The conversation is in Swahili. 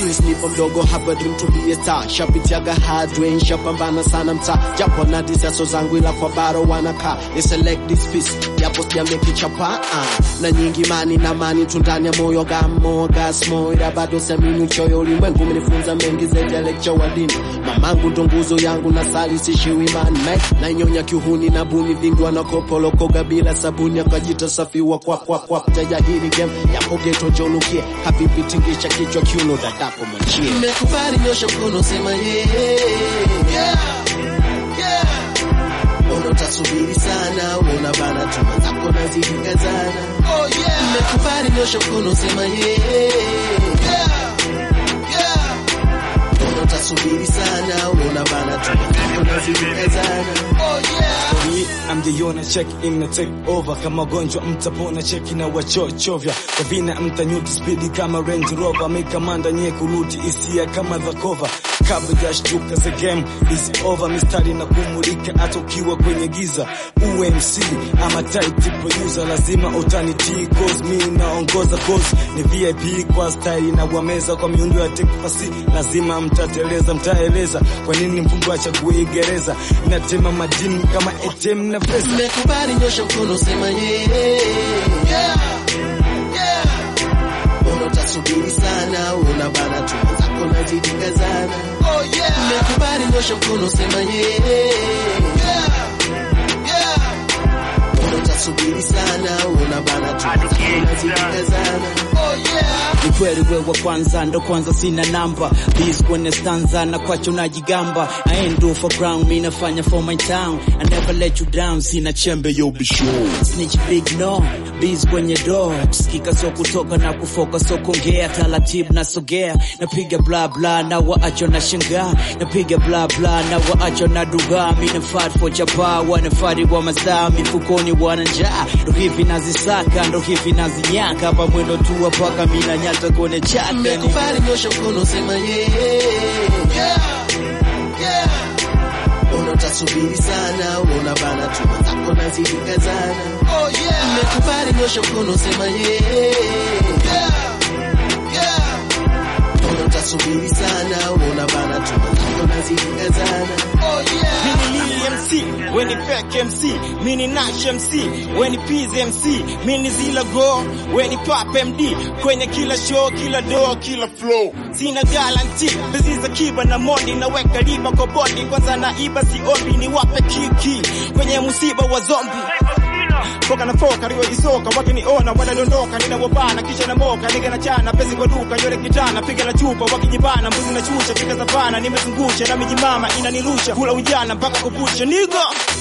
since nipo mdogo hapa dream to be a star shapitiaga hard way shapambana sana mtaa japo na disaso zangu ila kwa baro wanakaa ni select this piece japo sijamekichapa uh. na nyingi mani na mani tundani ya moyo gamo gasmo ila bado siamini uchoyo ulimwengu umenifunza mengi zaidi ya lecture wa dini mamangu ndo nguzo yangu na sali sishiwi imani na inyonya kiuhuni na buni vingi wanakopolokoga bila sabuni akajita safi wa kwa kwa kwa mteja hili game yapo geto jolukie habibi tingisha kichwa kiuno dadako mwachie Nimekubali nyosha mkono sema yeah. Yeah. Yeah. Mbona utasubiri sana una bana tuma zako nazidi kazana Oh yeah. Nimekubali nyosha mkono sema yeah. Yeah. Yeah. Mbona utasubiri sana una bana tuma zako nazidi kazana Oh yeah. Hii amjaiona check in na take over kama gonjwa mtapona cheki na wachochovya kwa vina mtanyuki spidi kama Range Rover mikamanda nye kuruti isia kama the cover kabla ya shtuka the game is over mistari na kumulika hata ukiwa kwenye giza UMC ama tight producer lazima utanitii cause mi naongoza cause ni VIP kwa style na wameza kwa miundo ya tekfasi lazima mtateleza mtaeleza kwa nini mfungo achague gereza natema madini kama ATM na pesa Nimekubali nyosha mkono sema yeah. Yeah. Yeah. Mbona utasubiri sana una bana tuma zako nazidi kazana Oh yeah. Nimekubali nyosha mkono sema yeah. Yeah. Yeah. Mbona utasubiri sana una bana tuma zako nazidi kazana Oh yeah. ni kweli wewe wa kwanza ndo kwanza sina namba bis kwenye stanza na kwacho najigamba I ain't do for crown mi nafanya for my town I never let you down sina chembe yo be sure snitch big no bis kwenye door kusikika so kutoka na kufoka so kuongea taratibu nasogea napiga bla bla na waacho na shangaa napiga bla bla na waacho na dugaa mi na fat for chapa wanafari wa mazaa mifukoni wana njaa ndo hivi nazisaka ndo hivi nazinyaka hapa mwendo tu paka mi na nyata kwenye chaka ni Nimekubali nyosha mkono sema yeah. Yeah. Yeah. Mbona utasubiri sana una bana tuma zako nazidi kazana Oh yeah. Nimekubali nyosha mkono sema yeah. Yeah. Yeah. Mbona utasubiri sana una bana tuma zako nazidi kazana Oh yeah. Mini Lil MC, weni fake MC, mini Nash MC, weni Piz MC, mini Zila Go, weni Pop MD, kwenye kila show, kila door, kila flow. Sina guarantee, bezi za kiba na mondi, naweka riba kwa body, kwanza naiba siombi, ni wape kiki, kwenye musiba wa zombi. Foka na foka riwa isoka wakiniona wanadondoka ninawabana kisha na moka niga na chana pesi kwa duka yole kitana piga na chupa wakijibana mbuzi na chusha fika savana nimezungusha na mijimama inanirusha kula ujana mpaka kupusha nigo